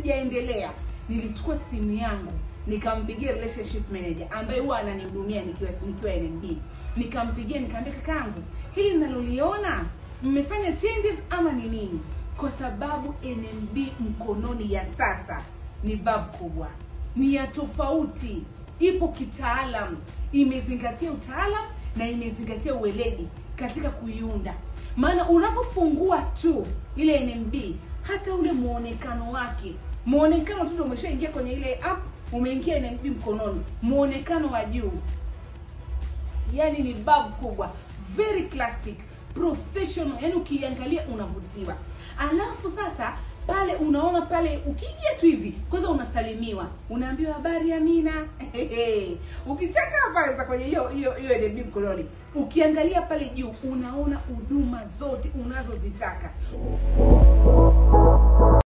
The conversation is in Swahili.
sijaendelea nilichukua simu yangu nikampigia relationship manager ambaye huwa ananihudumia nikiwa nikiwa NMB nikampigia nikamwambia kakaangu hili ninaloliona mmefanya changes ama ni nini kwa sababu NMB mkononi ya sasa ni bab kubwa ni ya tofauti ipo kitaalam imezingatia utaalam na imezingatia uweledi katika kuiunda maana unapofungua tu ile NMB hata ule muonekano wake muonekano tu ndio umeshaingia kwenye ile app umeingia NMB mkononi muonekano wa juu yani ni bab kubwa very classic professional yani ukiangalia unavutiwa alafu sasa pale unaona pale ukiingia tu hivi kwanza unasalimiwa unaambiwa habari amina ukichaka pale sasa kwenye hiyo hiyo hiyo NMB mkononi ukiangalia pale juu unaona huduma zote unazozitaka